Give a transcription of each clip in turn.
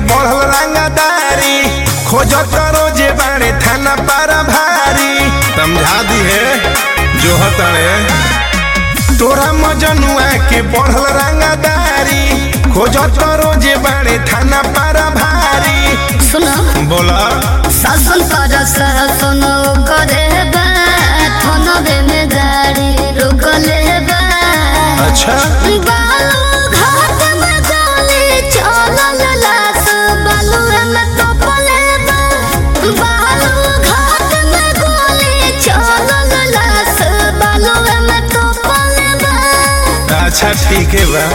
बढ़ल रंगदारी खोजत रोजे बाड़े थाना पारा भारी समझा दी है जो हतड़े तोरा मजनुआ के बढ़ल रंगदारी खोजत रोजे बाड़े थाना पारा भारी सुनो बोला शासन कर शासन करे बा थनबे में गाड़ी रोकले बा अच्छा बालू घाट में गाली चलल लाश बालू में तपले बा बालू घाट में गोली चलल लाश बालू में तपले बा अच्छा ठीक है बा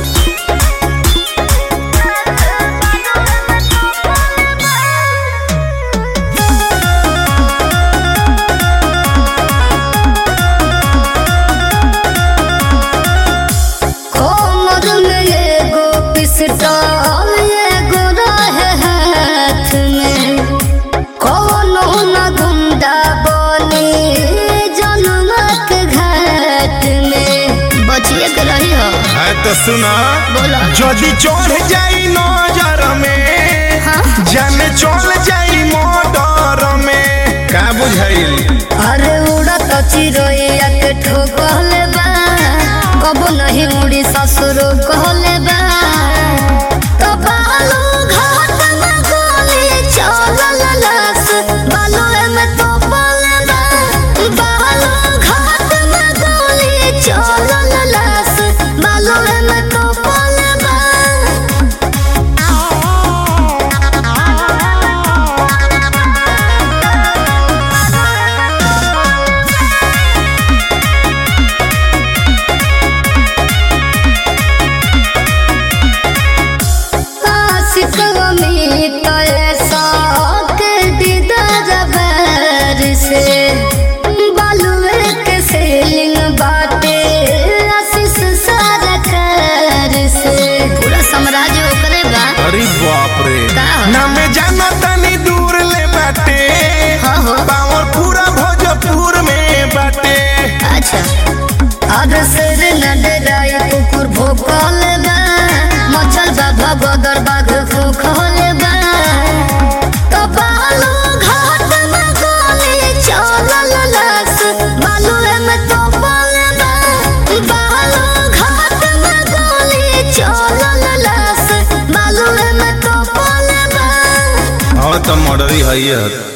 कोमर में एगो पिस्टल एगो रहे हाथ में कोनो न गुंडा बने जनमक घाट में बचिए के रही हो है तो सुना बोलो जदि चढ़ जाई नजर में हाँ? जाने चल जाई मोटर में का बुझाइल अरे उड़त चिड़ैया के ठोकले बा कबो नहीं उड़ी ससुर कहले बा तो बालू घाट में गोली चलल लाश बालू में तो पले बा बालू घाट में गोली चलल लाश बालू में तो पले बा आशिक अमित ऐसा के दीदार बैर से बालुए के सेलिंग बाटे आशीष सारा कर से पूरा साम्राज्य ओकरे बा अरे बाप रे का हो? ना में जाना तनी दूर ले बाटे हाँ हो। पावर पूरा भोजपुर में बाटे अच्छा अब सिर न डराई कुकुर भोकल बा मचल बा भगदर बाघ फूकल बा तो बालू घाट में गोली चलल लाश बालू में तो पल बा बालू घाट में गोली चलल लाश बालू में तो पल बा और तो मर्डरी है